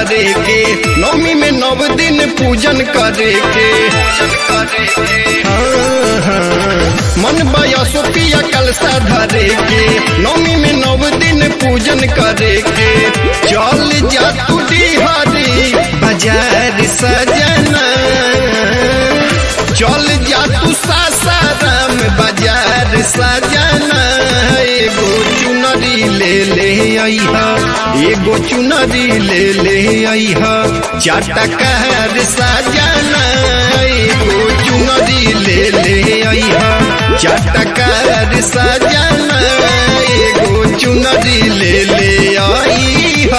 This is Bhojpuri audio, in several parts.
धरे के नवमी में नव दिन पूजन करे के हाँ, हाँ। मन बयसो पिया कलसा धरे के नवमी में नव दिन पूजन करे के चल जा तू डिहरी बाजार सजना चल जा तू सासाराम बाजार सजना एगो चुनरी ले ले अइहा एगो चुनरी ले ले अइहा चाटकार सजना एगो चुनरी ले ले अइहा चाटकार सजना एगो चुनरी ले ले अइहा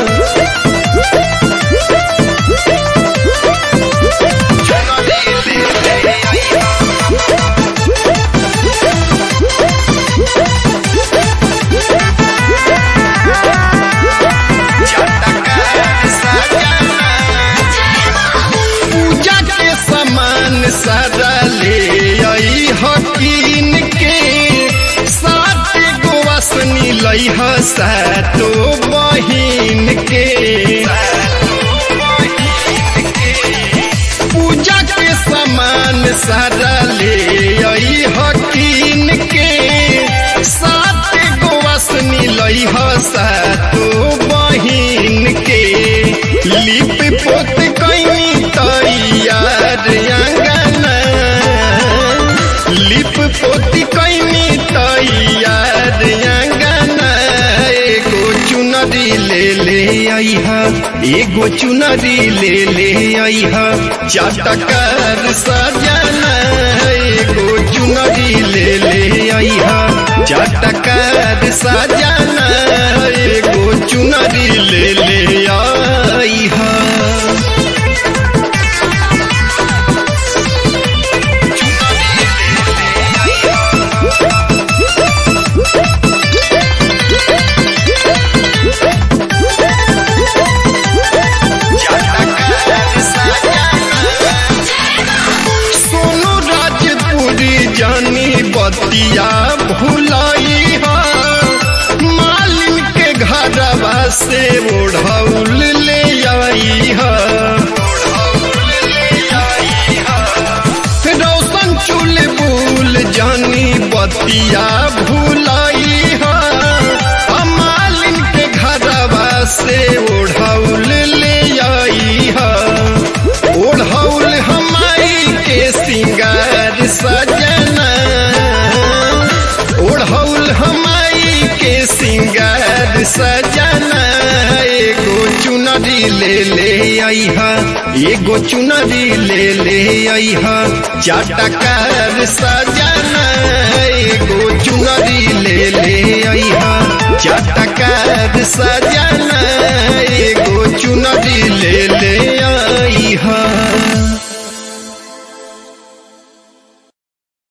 पूजा के सामान सारा ले आई हकीन के सात गो असनी लई ह सातो बहिन के पूजा के सामान सारा ले आई हकीन के सात गो असनी लई ह सातो बहिन के लिप पोत कहीं तैयार अंगना लिप पोती कहीं तैयार अंगना एगो चुनरी ले ले अइहा एगो चुनरी ले ले अइहा चाटकर सजना एगो चुनरी ले ले अइहा चाटकर सजना एगो चुनरी ले ले अइहा सोनू राजपुरी जानी बतिया भुलाई हा मालिन के घरवा से ओढ़ौल ले आई हा रोशन चुल बुल जानी बतिया भुलाई हा मालिन के घरवा से ओढ़ौल ले आई हा ओढ़ौल हमारी के सिंगार सजना ओढ़ौल हमारी के सिंगार सजना एगो चुनरी ले ले अइहा एगो चुनरी ले ले अइहा चाटकार सजना एगो चुनरी ले ले अइहा चाटकार सजना